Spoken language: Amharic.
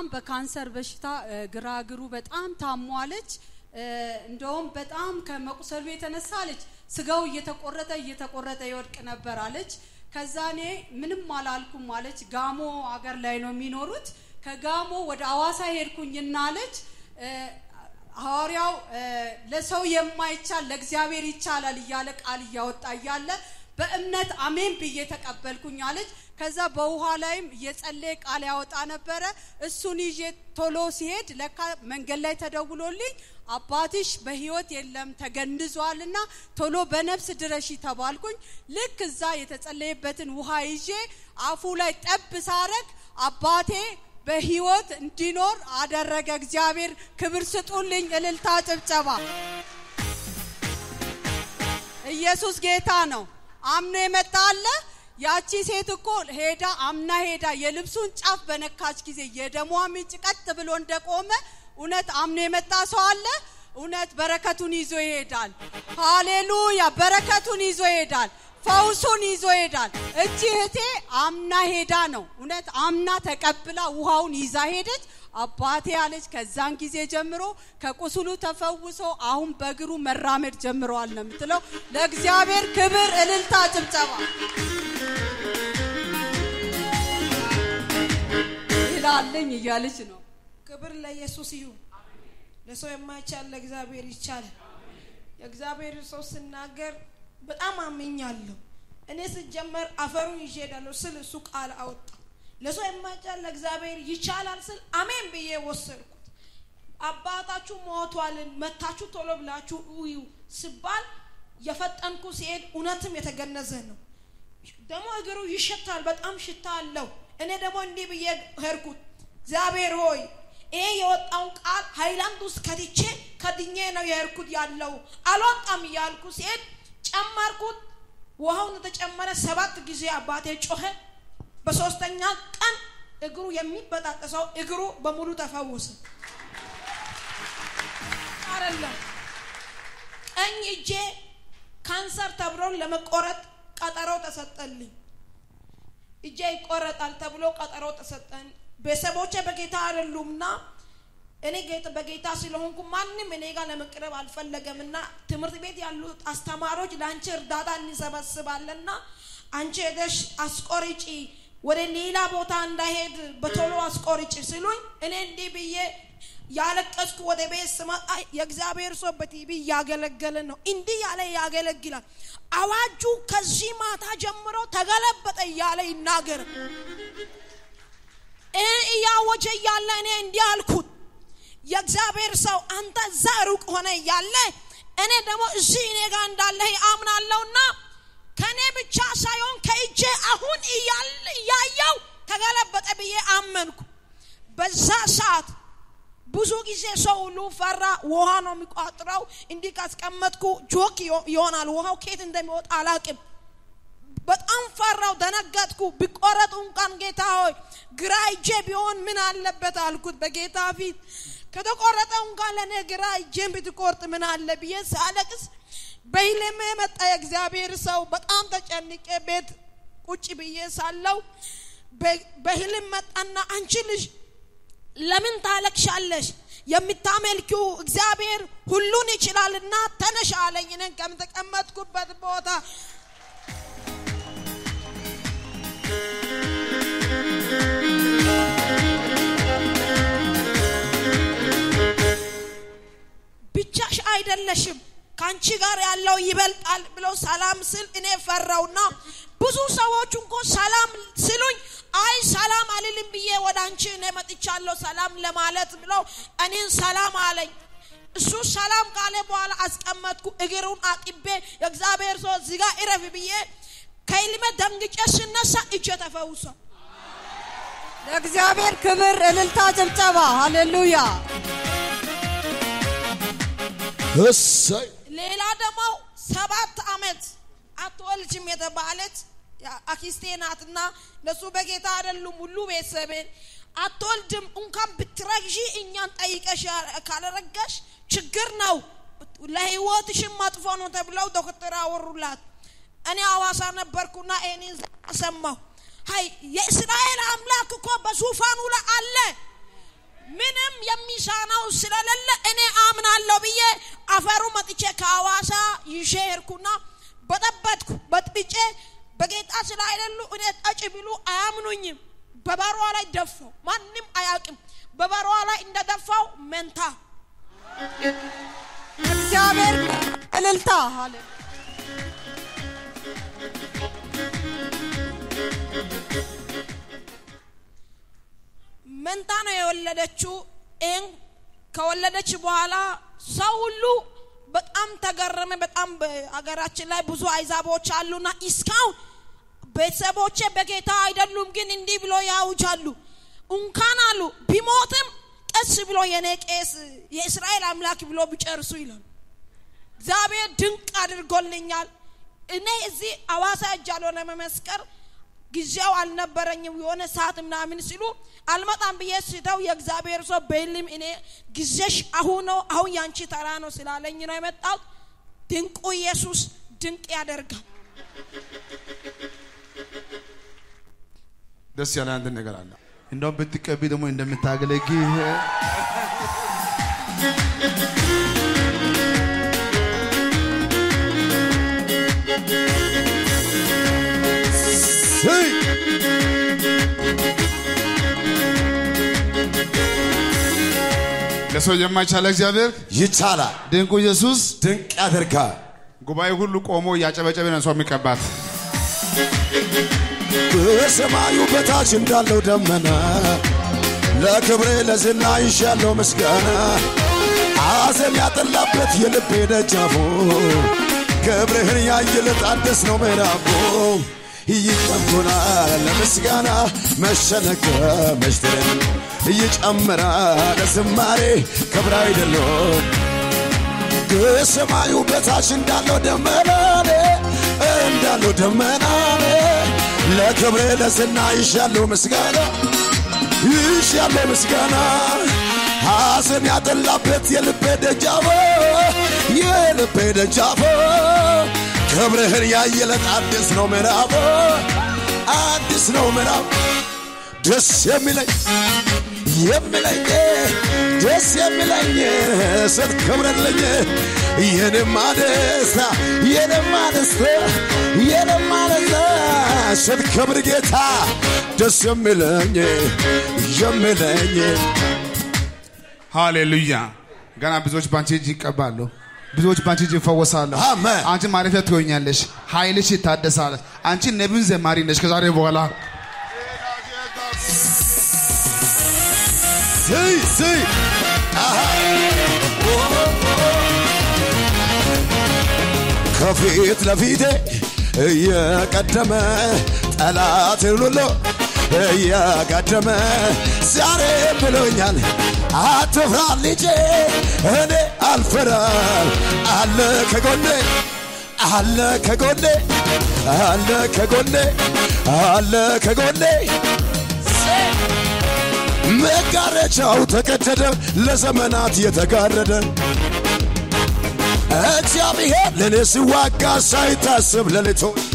በካንሰር በሽታ እ፣ ግራ እግሩ በጣም ታሟለች። እ፣ እንደውም በጣም ከመቁሰሉ የተነሳ አለች ስጋው እየተቆረጠ እየተቆረጠ ይወድቅ ነበር አለች። ከዛ እኔ ምንም አላልኩም አለች። ጋሞ አገር ላይ ነው የሚኖሩት። ከጋሞ ወደ አዋሳ ሄድኩኝና አለች እ፣ ሐዋርያው እ፣ ለሰው የማይቻል ለእግዚአብሔር ይቻላል እያለ ቃል እያወጣ እያለ በእምነት አሜን ብዬ ተቀበልኩኝ አለች። ከዛ በውሃ ላይም እየጸለየ ቃል ያወጣ ነበረ። እሱን ይዤ ቶሎ ሲሄድ ለካ መንገድ ላይ ተደውሎልኝ አባትሽ በሕይወት የለም ተገንዟልና ቶሎ በነፍስ ድረሺ ተባልኩኝ። ልክ እዛ የተጸለየበትን ውሃ ይዤ አፉ ላይ ጠብ ሳረግ አባቴ በሕይወት እንዲኖር አደረገ። እግዚአብሔር ክብር ስጡልኝ። እልልታ፣ ጭብጨባ። ኢየሱስ ጌታ ነው። አምኖ የመጣ አለ። ያቺ ሴት እኮ ሄዳ አምና ሄዳ የልብሱን ጫፍ በነካች ጊዜ የደሟ ምንጭ ቀጥ ብሎ እንደቆመ እውነት አምኖ የመጣ ሰው አለ። እውነት በረከቱን ይዞ ይሄዳል። ሃሌሉያ! በረከቱን ይዞ ይሄዳል። ፈውሱን ይዞ ይሄዳል። እቺ እህቴ አምና ሄዳ ነው እውነት አምና ተቀብላ ውሃውን ይዛ ሄደች። አባቴ አለች። ከዛን ጊዜ ጀምሮ ከቁስሉ ተፈውሶ አሁን በእግሩ መራመድ ጀምረዋል ነው የምትለው። ለእግዚአብሔር ክብር፣ እልልታ፣ ጭብጨባ ይላለኝ እያለች ነው። ክብር ለኢየሱስ ይሁን። ለሰው የማይቻል ለእግዚአብሔር ይቻላል። የእግዚአብሔር ሰው ስናገር በጣም አምኛለሁ። እኔ ስጀመር አፈሩን ይዤ እሄዳለሁ ስል እሱ ቃል አወጣ። ለሰው የማይቻል ለእግዚአብሔር ይቻላል ስል አሜን ብዬ ወሰድኩት። አባታችሁ ሞቷልን መታችሁ ቶሎ ብላችሁ እዩ ስባል የፈጠንኩ ሲሄድ እውነትም የተገነዘ ነው። ደግሞ እግሩ ይሸታል፣ በጣም ሽታ አለው። እኔ ደግሞ እንዲህ ብዬ ሄድኩት፣ እግዚአብሔር ሆይ ይሄ የወጣውን ቃል ሃይላንድ ውስጥ ከትቼ ከድኜ ነው የሄድኩት ያለው አልወጣም እያልኩ ሲሄድ ጨመርኩት። ውሃውን የተጨመረ ሰባት ጊዜ አባቴ ጮኸ። በሶስተኛ ቀን እግሩ የሚበጣጠሰው እግሩ በሙሉ ተፈወሰ። አይደለም ቀኝ እጄ ካንሰር ተብሎ ለመቆረጥ ቀጠሮ ተሰጠልኝ። እጄ ይቆረጣል ተብሎ ቀጠሮ ተሰጠን። ቤተሰቦቼ በጌታ አይደሉምና እኔ ጌታ በጌታ ስለሆንኩ ማንም እኔ ጋር ለመቅረብ አልፈለገምና ትምህርት ቤት ያሉት አስተማሪዎች ለአንቺ እርዳታ እንሰበስባለንና አንቺ ሄደሽ አስቆርጪ ወደ ሌላ ቦታ እንዳይሄድ በቶሎ አስቆርጪ ሲሉኝ እኔ እንዲህ ብዬ ያለቀስኩ ወደ ቤት ስመጣ የእግዚአብሔር ሰው በቲቪ እያገለገለ ነው። እንዲህ ያለ ያገለግላል። አዋጁ ከዚህ ማታ ጀምሮ ተገለበጠ እያለ ይናገር እያወጀ እያለ እኔ እንዲህ አልኩት፣ የእግዚአብሔር ሰው አንተ እዛ ሩቅ ሆነ እያለ እኔ ደግሞ እዚህ እኔ ጋር እንዳለህ አምናለሁና ከእኔ ብቻ ሳይሆን ከእጄ አሁን እያየው ተገለበጠ ብዬ አመንኩ። በዛ ሰዓት ብዙ ጊዜ ሰው ሁሉ ፈራ። ውሃ ነው የሚቋጥረው። እንዲህ ካስቀመጥኩ ጆክ ይሆናል። ውሃው ከየት እንደሚወጣ አላቅም። በጣም ፈራው፣ ደነገጥኩ። ቢቆረጡ እንኳን ጌታ ሆይ ግራ እጄ ቢሆን ምን አለበት አልኩት በጌታ ፊት። ከተቆረጠ እንኳን ለእኔ ግራ እጄን ብትቆርጥ ምን አለ ብዬ ሳለቅስ በህልሜ መጣ የእግዚአብሔር ሰው። በጣም ተጨንቄ ቤት ቁጭ ብዬ ሳለው በህልም መጣና አንቺ ልጅ ለምን ታለቅሻለሽ? የምታመልኪው እግዚአብሔር ሁሉን ይችላልና ተነሽ አለኝ። እኔን ከምተቀመጥኩበት ቦታ ብቻሽ አይደለሽም ከአንቺ ጋር ያለው ይበልጣል ብሎ ሰላም ስል እኔ ፈራውና ብዙ ሰዎች እንኮ ሰላም ስሉኝ አይ ሰላም አልልም ብዬ ወደ አንቺ እኔ መጥቻለሁ ሰላም ለማለት ብለው እኔን ሰላም አለኝ። እሱ ሰላም ካለ በኋላ አስቀመጥኩ። እግሩን አጥቤ የእግዚአብሔር ሰው እዚህ ጋር እረፍ ብዬ ከህልሜ ደንግጬ ስነሳ እጄ ተፈውሷል። ለእግዚአብሔር ክብር፣ እልልታ፣ ጭብጨባ። ሃሌሉያ። እሰይ ሌላ ደግሞ ሰባት አመት አትወልጅም የተባለች አኪስቴ ናትና እነሱ በጌታ አይደሉም። ሁሉ ቤተሰቤን አትወልድም እንኳን ብትረግዢ እኛን ጠይቀሽ ካለረጋሽ ችግር ነው፣ ለህይወትሽም መጥፎ ነው ተብለው ዶክተር አወሩላት። እኔ አዋሳ ነበርኩና ይህንን ሰማሁ። ሀይ የእስራኤል አምላክ እኮ በዙፋኑ ላይ አለ። ምንም የሚሳነው ስለሌለ እኔ አምናለሁ ብዬ አፈሩ መጥቼ ከአዋሳ ይዤ ሄድኩና በጠበጥኩ በጥብጬ በጌታ ስለ አይደሉ እኔ ጠጭ ቢሉ አያምኑኝም። በበሯ ላይ ደፋው። ማንም አያውቅም። በበሯ ላይ እንደደፋው መንታ እግዚአብሔር እልልታ አለ መንታ ነው የወለደችው። ይህን ከወለደች በኋላ ሰው ሁሉ በጣም ተገረመ። በጣም በሀገራችን ላይ ብዙ አይዛቦች አሉና እስካሁን ቤተሰቦቼ በጌታ አይደሉም፣ ግን እንዲህ ብሎ ያውጃሉ። እንኳን አሉ ቢሞትም ቀስ ብሎ የኔ ቄስ የእስራኤል አምላክ ብሎ ቢጨርሱ ይላሉ። እግዚአብሔር ድንቅ አድርጎልኛል። እኔ እዚህ አዋሳ እጃለሁ ለመመስከር ጊዜው አልነበረኝም። የሆነ ሰዓት ምናምን ሲሉ አልመጣም ብዬ ስተው የእግዚአብሔር ሰው በልም እኔ ጊዜሽ አሁን ነው፣ አሁን ያንቺ ተራ ነው ስላለኝ ነው የመጣሁት። ድንቁ ኢየሱስ ድንቅ ያደርጋል። ደስ ያለ አንድ ነገር አለ። እንደውም ብትቀቢ ደግሞ እንደምታገለግል ስይ ለሰው የማይቻለ እግዚአብሔር ይቻላል፣ ድንቁ ኢየሱስ ድንቅ ያደርጋል። ጉባኤ ሁሉ ቆሞ እያጨበጨበ ነው ሰው የሚቀባት። በሰማዩ በታች እንዳለው ደመና ለክብሬ ለዝና ይሻለው ምስጋና አዘን ያጠላበት የልቤ ደጃፉ ክብርህን ያየለት አዲስ ነው ምዕራፉ ይጨምራል ለምስጋና መሸነገ መሽትርን ይጨምራል ለዝማሬ ክብር አይደለም ከሰማዩ በታች እንዳለው ደመና እንዳለው ደመና ለክብሬ ለዝና ይሻለው ምስጋና ይሻለው ምስጋና ሐዘን ያጠላበት የልቤ ደጃፎ የልቤ ደጃፎ ክብርህን ያየለት አዲስ ነው ምዕራፎ አዲስ ነው ምዕራፍ ደስ የሚለኝ የሚለኝ ደስ የሚለኝ ስትከብረልኝ የኔማ ደስታ የኔማ ደስታ የኔማ ደስታ ስትከብር ጌታ ደስ የሚለኝ የሚለኝ ሃሌሉያ። ገና ብዙዎች በአንቺ እጅ ይቀባሉ። ብዙዎች በአንቺ እጅ ይፈወሳሉ። አሜን። አንቺ ማረፊያ ትሆኛለሽ። ኃይልሽ ይታደሳል። አንቺ ነቢዩን ዘማሪ ነሽ ከዛሬ በኋላ ስይ ስይ ከፊት ለፊቴ እየቀደመ ጠላትን ሁሉ እየቀደመ ዛሬ ብሎኛል አትፍራ ልጄ እኔ አልፈራም አለ ከጎኔ አለ ከጎኔ አለ ከጎኔ አለ ከጎኔ መጋረጃው ተቀደደ ለዘመናት የተጋረደ እግዚአብሔር ለእኔ ሲዋጋ ሳይታስብ ሌሊቱ